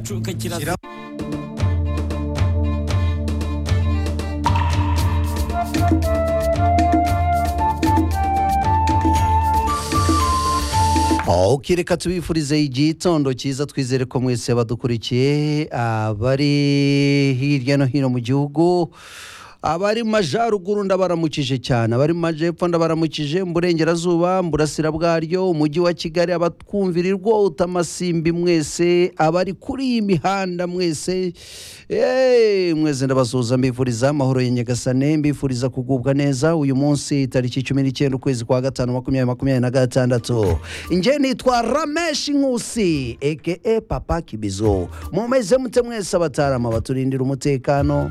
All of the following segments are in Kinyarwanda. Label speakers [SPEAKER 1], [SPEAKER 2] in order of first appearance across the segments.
[SPEAKER 1] igicucu kiraza
[SPEAKER 2] ok reka tubifurize igitondo cyiza twizere ko mwese badukurikiye abari hirya no hino mu gihugu abari mu majyaruguru ndabaramukije cyane abari mu majyepfo ndabaramukije mu burengerazuba mu burasira bwaryo umujyi wa kigali abatwumvirirwa utamasimbi mwese abari kuri iyi mihanda mwese eh, mwese ndabasuhuza mbifuriza amahoro ya nyagasane mbifuriza kugubwa neza uyu munsi tariki cumi n'icyenda ukwezi kwa gatanu makumyabiri makumyabiri na gatandatu njye nitwa rameshi nkusi eke papa kibizo mumeze mute mwese abatarama baturindira umutekano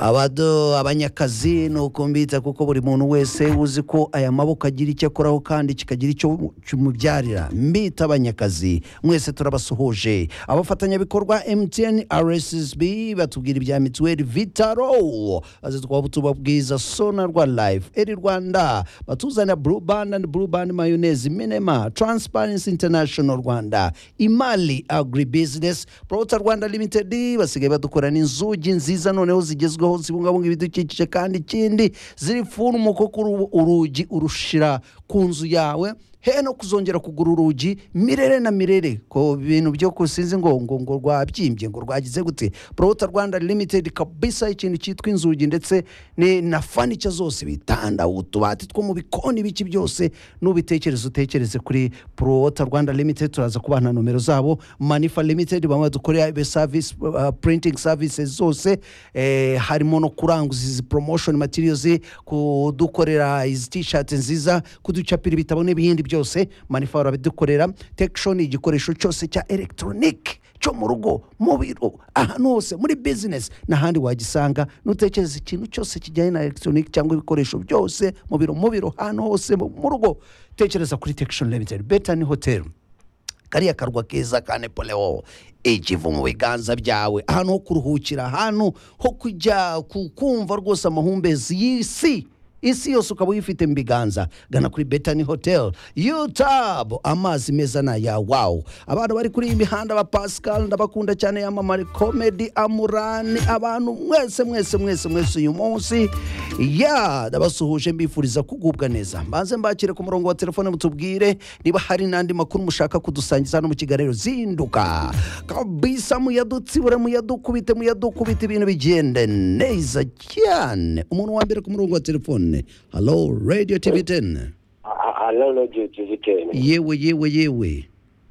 [SPEAKER 2] abado abanyakazi ni uko mbita kuko buri muntu wese uzi ko aya maboko agira icyo akoraho kandi kikagira icyo kimubyarira mbita abanyakazi mwese turabasuhuje abafatanyabikorwa mtn rssb batubwira ibya mituweli vitaro azi twaba tubabwiza sonarwa life eri rwanda batuzanira blue band and blue band mayonnaise minema transparency international rwanda imali agribusiness prota rwanda limited basigaye badukora n'inzugi nziza noneho zigezweho zibungabunga ibidukikije kandi ikindi ziri furumuko kuri ubu urugi urushira ku nzu yawe he no kuzongera kugura urugi mirere na mirere ko ibintu byo kusinzi ngo ngo ngo rwabyimbye ngo rwagize gute prota rwanda limited kabisa ikintu cyitwa inzugi ndetse ni na fanica zose bitanda utubati two mu bikoni biki byose n'ubitekereza utekereze kuri prota rwanda limited turaza kubaha na nomero zabo manifa limited bamwe badukorera ibe service uh, printing services zose eh, harimo no kuranguza izi promotion materials kudukorera izi t-shirt nziza kuducapira ibitabo n'ibindi byose manifa barabidukorera tekishoni igikoresho cyose cya elegitoronike cyo mu rugo mu biro ahantu hose muri bizinesi n'ahandi wagisanga nutekereza ikintu cyose kijyanye na elegitoronike cyangwa ibikoresho byose mu biro mu biro ahantu hose mu mu rugo tekereza kuri tekishoni limitedi beta ni hoteli kariya karwa keza ka nepoleon ikivu mu biganza byawe ahantu ho kuruhukira ahantu ho kujya ku- kumva rwose amahumbezi y'isi isi yose ukaba uyifite mu biganza gana kuri betani hotel yutabu amazi meza ni aya wawu abantu bari kuri iyi mihanda ba pascal ndabakunda cyane yamamare komedi amurani abantu mwese mwese mwese mwese uyu munsi ya ndabasuhuje mbifuriza kugubwa neza mbanze mbakire ku murongo wa telefone mutubwire niba hari n'andi makuru mushaka kudusangiza hano mu kiganiro zinduka kabisa muyadutsibure muyadukubite muyadukubite ibintu bigende neza cyane umuntu wa mbere ku murongo wa telefone halo radio tv 10
[SPEAKER 3] hano radiyo tuzi teni
[SPEAKER 2] yewe yewe yewe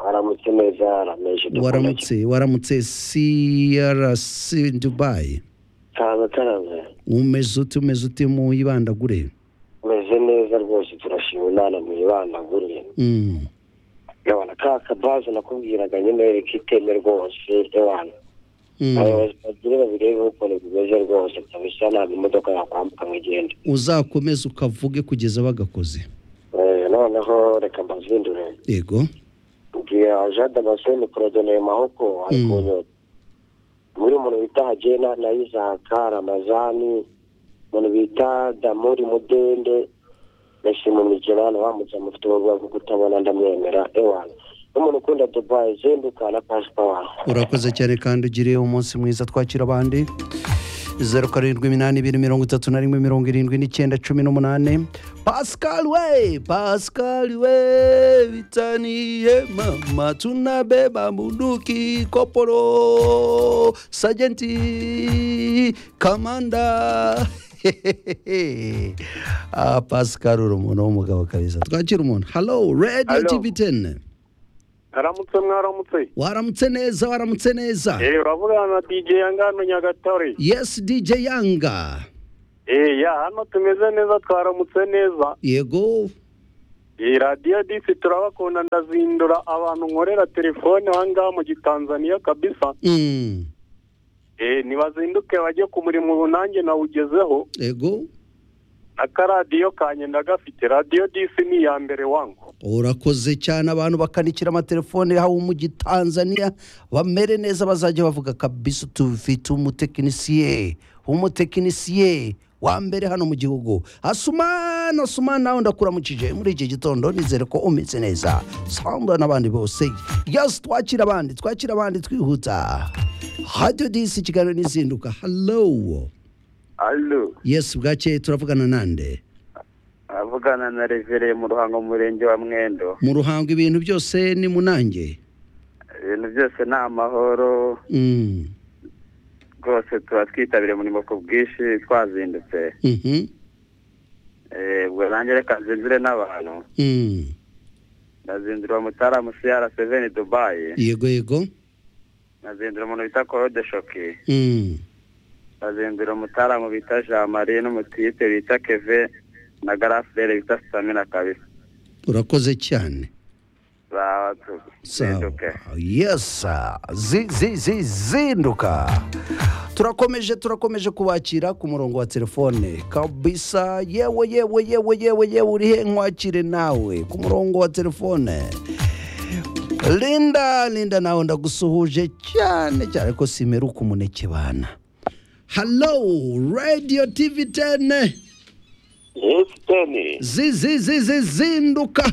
[SPEAKER 3] aramutse neza arameje
[SPEAKER 2] waramutse waramutse crc dubai
[SPEAKER 3] cyane cyane
[SPEAKER 2] umeze ute umeze ute mu ibandagure
[SPEAKER 3] umeze neza rwose turashima inama mu ibandaguriye
[SPEAKER 2] Mm.
[SPEAKER 3] yabona ka kabazo nakubwiraga nyine reka iteme rwose yabona
[SPEAKER 2] Mm.
[SPEAKER 3] abayobozi bagire babirebe ukuntu bimeze rwose kabisa ntabwo imodoka yakwambuka ngo igende
[SPEAKER 2] uzakomeze ukavuge kugeza bagakoze
[SPEAKER 3] Eh, noneho reka mbazindure
[SPEAKER 2] yego
[SPEAKER 3] mbwira jade baseni korodoneye mahoko ari
[SPEAKER 2] Mm.
[SPEAKER 3] kunyota muri umuntu bita hagena na isaka ramazani umuntu bita damuri mudende ndashima umujyana wamutse mufite ubwoba bwo kutabona ndamwemera ewana n'umuntu ukunda dubayi zinduka na pasipawa
[SPEAKER 2] urakoze cyane kandi ugire umunsi mwiza twakira abandi zeru karindwi iminani ibiri mirongo itatu na rimwe mirongo irindwi n'icyenda cumi n'umunani pascal we pascal we bitaniye mama tunabeba munduki koporo sajenti kamanda Hehehe. ah, pascal uri umuntu w'umugabo kabisa twakira umuntu halo radio
[SPEAKER 4] Hello.
[SPEAKER 2] tv 10
[SPEAKER 4] aramutse mwaramutse
[SPEAKER 2] waramutse neza waramutse neza
[SPEAKER 4] eh uravugana na dj yangano nyagatare
[SPEAKER 2] yes dj yanga
[SPEAKER 4] eh ya hano tumeze neza twaramutse neza
[SPEAKER 2] yego
[SPEAKER 4] iyi radiyo disi turabakunda ndazindura abantu nkorera telefone aha ngaha mu gitanzaniya kabisa
[SPEAKER 2] Mm,
[SPEAKER 4] eh nibazinduke bajye ku murimo ubu nanjye nawugezeho
[SPEAKER 2] yego
[SPEAKER 4] akaradiyo kanjye ndagafite radiyo disi ni iya mbere wangu
[SPEAKER 2] urakoze cyane abantu bakanikira amatelefone haba mu gitanzaniya bamere neza bazajya bavuga kabisa tufite umutekinisiye umutekinisiye wa mbere hano mu gihugu asumana asumana nawe ndakuramukije muri iki gitondo nizere ko umeze neza samba n'abandi bose yose twakira abandi twakira abandi twihuta hadiyo disi kigali n'izinduka halo
[SPEAKER 1] alo
[SPEAKER 2] yesi bwakeye turavugana nande
[SPEAKER 1] avugana na revereye mu ruhango mu murenge wa mwendo
[SPEAKER 2] mu ruhango ibintu byose ni munange
[SPEAKER 1] ibintu byose ni amahoro
[SPEAKER 2] Mm.
[SPEAKER 1] rwose tuba twitabiriye umurimo ku bwinshi twazindutse
[SPEAKER 2] Mhm.
[SPEAKER 1] Eh, ubwo nanjye reka nzinzire n'abantu
[SPEAKER 2] Mm.
[SPEAKER 1] nazindura mutaramu cr seveni dubayi
[SPEAKER 2] yego yego
[SPEAKER 1] nazindura umuntu bita korode shoki
[SPEAKER 2] Mm.
[SPEAKER 1] nazindura umutaramu bita jean marie n'umutite bita keve na garafurere bita sitamina kabisa
[SPEAKER 2] urakoze cyane
[SPEAKER 1] zawa tuzinduke
[SPEAKER 2] yesa zinduka turakomeje turakomeje kubakira ku murongo wa telefone kabisa yewe yewe yewe yewe yewe uri he nkwakire nawe ku murongo wa telefone linda linda nawe ndagusuhuje cyane cyane ko simeruka umuneke bana halo radiyo tivi tene
[SPEAKER 3] yesi teni
[SPEAKER 2] zi zi zi zi zinduka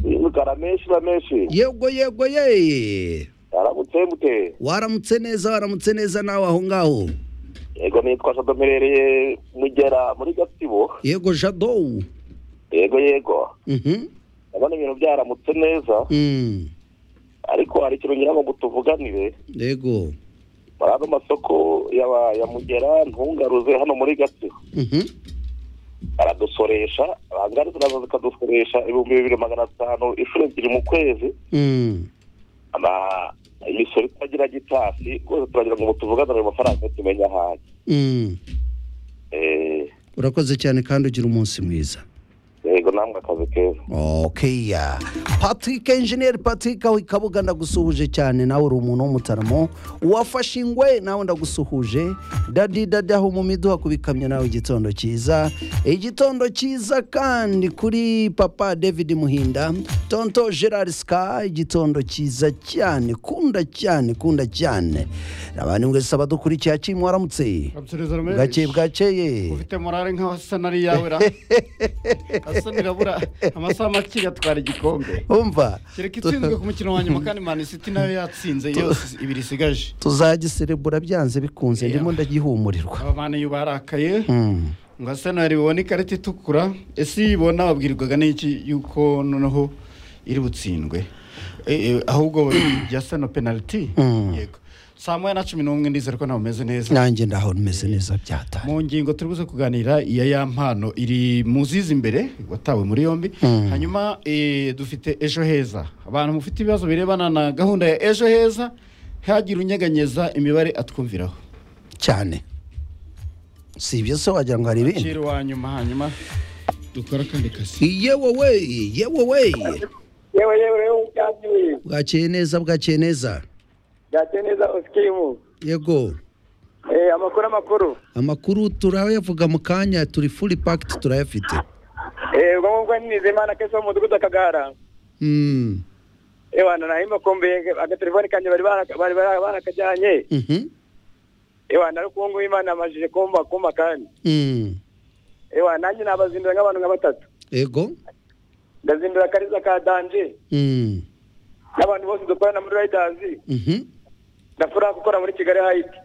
[SPEAKER 3] yimukara menshi ba menshi
[SPEAKER 2] yego yego yeye
[SPEAKER 3] aramutse mute
[SPEAKER 2] waramutse neza waramutse neza nawe aho ngaho
[SPEAKER 3] yego nitwa jado mperereye mugera muri gatsibo
[SPEAKER 2] yego jadowu
[SPEAKER 3] yego yego
[SPEAKER 2] Mhm.
[SPEAKER 3] ndabona ibintu byaramutse neza
[SPEAKER 2] Mm.
[SPEAKER 3] ariko hari ikintu ngira ngo tuvuganire
[SPEAKER 2] yego
[SPEAKER 3] muri ano masoko yaba- ya mugera ntungaruze hano muri gatsibo
[SPEAKER 2] Mhm.
[SPEAKER 3] baradusoresha bangaruze nazo zikadusoresha ibihumbi bibiri magana atanu inshuro ebyiri mu kwezi
[SPEAKER 2] Mm.
[SPEAKER 3] Ama- imisoro itagira gitasi rwose turagira ngo tuvuganire ayo mafaranga tumenye aho ari
[SPEAKER 2] Mm.
[SPEAKER 3] Eh,
[SPEAKER 2] urakoze cyane kandi ugira umunsi mwiza
[SPEAKER 3] yego namwe akazi keza
[SPEAKER 2] okay patrick engineer patrick aho ikabuga ndagusuhuje cyane nawe uri umuntu w'umutaramo wafashe ingwe nawe ndagusuhuje dadi dadi aho mu miduha ku bikamyo nawe igitondo cyiza igitondo cyiza kandi kuri papa david muhinda tonto gerard ska igitondo cyiza cyane kunda cyane kunda cyane abantu mwese abadukurikiye acimu waramutse
[SPEAKER 5] Kabusereza
[SPEAKER 2] bwakeye
[SPEAKER 5] Ramesh
[SPEAKER 2] bwakeye
[SPEAKER 5] ufite morale nk'asa nari yawe ra asa nirabura amasaha make atwara igikombe
[SPEAKER 2] umva
[SPEAKER 5] kereka itsinzwe ku mukino wa nyuma kandi mani city nayo yatsinze yose ibiri isigaje
[SPEAKER 2] tuzagiserebura byanze bikunze
[SPEAKER 5] Yeah.
[SPEAKER 2] ndimo ndagihumurirwa
[SPEAKER 5] aba bantu uyu barakaye
[SPEAKER 2] Mm.
[SPEAKER 5] ngo arsenal ibone ikarita itukura ese iyibona babwirwaga n'iki yuko noneho iri butsindwe Eh, eh, ahubwo ya seno penaliti
[SPEAKER 2] Mm.
[SPEAKER 5] yego saa moya na cumi n'umwe ndizera ko nawe umeze neza
[SPEAKER 2] nanjye ndaho meze neza byatari
[SPEAKER 5] mu ngingo turi buze kuganira iya ya mpano iri mu zizi imbere watawe muri yombi
[SPEAKER 2] Mm.
[SPEAKER 5] hanyuma eh, dufite ejo heza abantu mufite ibibazo birebana na gahunda ya ejo heza hagira unyeganyeza imibare atwumviraho
[SPEAKER 2] cyane si ibyo se wagira ngo hari ibindi
[SPEAKER 5] kiro wa nyuma hanyuma dukora akandi kazi
[SPEAKER 2] yewe we yewe we
[SPEAKER 6] yewe yewe yewe ubyakiriye
[SPEAKER 2] bwakeye neza bwakeye neza
[SPEAKER 6] byakeye neza osikimu
[SPEAKER 2] yego
[SPEAKER 6] Eh, amakuru amakuru
[SPEAKER 2] amakuru turayavuga mu kanya turi furi pakiti turayafite
[SPEAKER 6] Eh, ubwo ngubwo nizimana kese wo mu mudugudu akagara
[SPEAKER 2] Mm.
[SPEAKER 6] ewana naho imakombe agatelefoni kanjye bari baraka- bari bara- barakajyanye
[SPEAKER 2] Mhm.
[SPEAKER 6] ewana ariko ubu ngubu imana yamajije kumba kumba kandi
[SPEAKER 2] Mm.
[SPEAKER 6] ewana nanjye nabazindura nk'abantu nka batatu
[SPEAKER 2] yego
[SPEAKER 6] ndazindura akariza ka danje
[SPEAKER 2] Mm.
[SPEAKER 6] n'abantu bose dukorana muri rayidazi
[SPEAKER 2] Mhm.
[SPEAKER 6] ndafuraha gukora muri kigali hayiti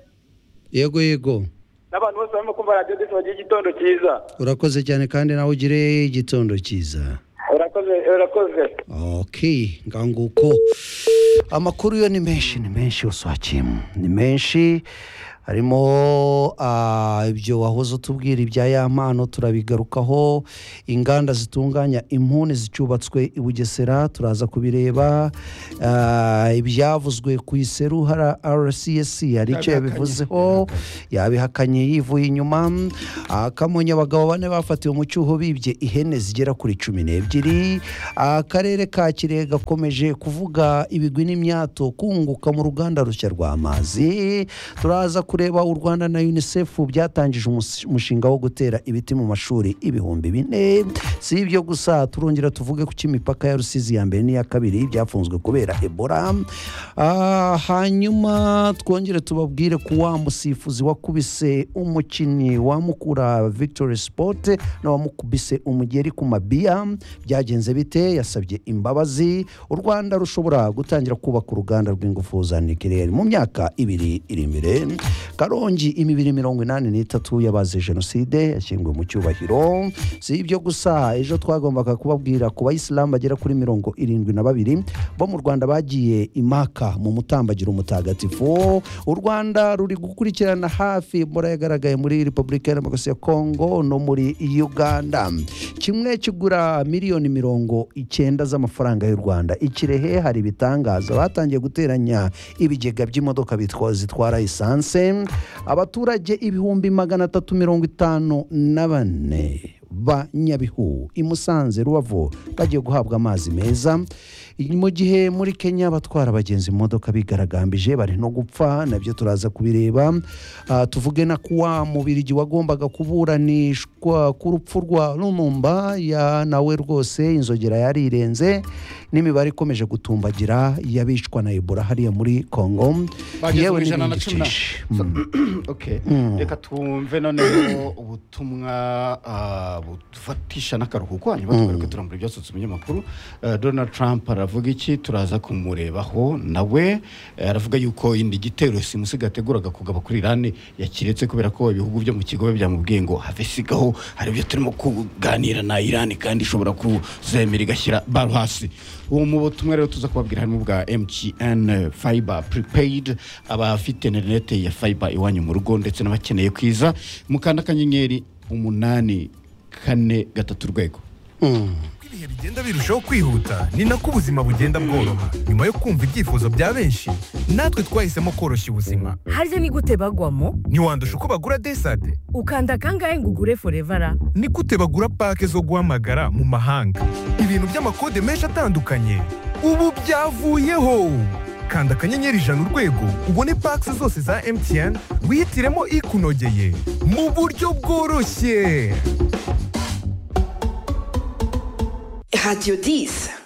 [SPEAKER 2] yego yego
[SPEAKER 6] n'abantu bose barimo kumva radiyo disi bagira igitondo cyiza
[SPEAKER 2] urakoze cyane kandi nawe ugire igitondo cyiza
[SPEAKER 6] urakoze urakoze
[SPEAKER 2] Okay, nganguko amakuru yo ni menshi ni menshi uswakimu ni menshi harimo ah, ibyo wahoze utubwira ibya ya mpano turabigarukaho inganda zitunganya impuni zicubatswe i bugesera turaza kubireba ah, ibyavuzwe ku iseru hara rcs hari icyo yabivuzeho yabihakanye yivuye inyuma Ah, kamonyi abagabo bane bafatiwe mu cyuho bibye ihene zigera kuri cumi n'ebyiri akarere ka kirehe gakomeje kuvuga ibigwi n'imyato kunguka mu ruganda rushya rw'amazi turaza kure kureba u rwanda na unicef byatangije umus- umushinga wo gutera ibiti mu mashuri ibihumbi bine si ibyo gusa turongera tuvuge ku cy'imipaka ya rusizi ya mbere n'iya kabiri byafunzwe kubera ebola Ah, hanyuma twongere tubabwire ku wa musifuzi wakubise umukinnyi wamukura victory sport n'uwamukubise umugeri ku mabiya byagenze bite yasabye imbabazi u rwanda rushobora gutangira kubaka uruganda rw'ingufu za nikirere mu myaka ibiri iri imbere karongi imibiri mirongo inani n'itatu y'abazize jenoside yashyinguwe mu cyubahiro si ibyo gusa ejo twagombaga kubabwira ku bayisilamu bagera kuri mirongo irindwi na babiri bo mu rwanda bagiye imaka mu mutambagiro mutagatifu u rwanda ruri gukurikirana hafi ebola yagaragaye muri repubulika ya demokarasi ya kongo no muri uganda kimwe kigura miliyoni mirongo icyenda z'amafaranga y'u rwanda ikirehe hari ibitangaza batangiye guteranya ibigega by'imodoka bitwa- zitwara esanse abaturage ibihumbi magana atatu mirongo itanu na bane ba nyabihu i musanze rubavu bagiye guhabwa amazi meza mu gihe muri kenya abatwara abagenzi mu modoka bigaragambije bari no gupfa nabyo turaza kubireba Ah, tuvuge na kuwa mubirigi wagombaga kuburanishwa ku rupfu rwa lumumba ya nawe rwose inzogera yarirenze n'imibare ikomeje gutumbagira y'abicwa na ebola hariya muri congo
[SPEAKER 5] Bageze mu
[SPEAKER 2] n'ibindi
[SPEAKER 5] ijana na cumi na-
[SPEAKER 2] byinshi.
[SPEAKER 5] So-
[SPEAKER 2] Mm.
[SPEAKER 5] okay
[SPEAKER 2] Mm.
[SPEAKER 5] reka tumve noneho ubutumwa ah, bufatisha n'akaruhuko hanyuma tugaruke turambura ibyasutse umunyamakuru Eh, donald trump aravuga iki turaza kumurebaho nawe Eh, aravuga yuko indi gitero simusi gateguraga kugaba kuri irani yakiretse kubera ko ibihugu byo mu kigobe byamubwiye ngo have sigaho hari ibyo turimo kuganira na irani kandi ishobora kuzemera igashyira baro hasi ubu mu butumwa rero tuza kubabwira harimo bwa mtn fiber prepaid abafite interinete ya fiber iwanyu mu rugo ndetse n'abakeneye kwiza mukanda akanyenyeri umunani kane gatatu urwego
[SPEAKER 7] uko ibihe bigenda birushaho kwihuta ni nako ubuzima bugenda bworoha nyuma yo kumva ibyifuzo bya benshi natwe twahisemo koroshya ubuzima
[SPEAKER 8] harya ni gute bagwamo
[SPEAKER 7] ntiwandusha uko bagura desade
[SPEAKER 8] ukanda kangahe ngo ugure forevara
[SPEAKER 7] ni gute bagura pake zo guhamagara mu mahanga ibintu by'amakode menshi atandukanye ubu byavuyeho kanda akanyenyeri ijana urwego ubone pake zose za mtn wihitiremo ikunogeye mu buryo bworoshye
[SPEAKER 9] Radio 10.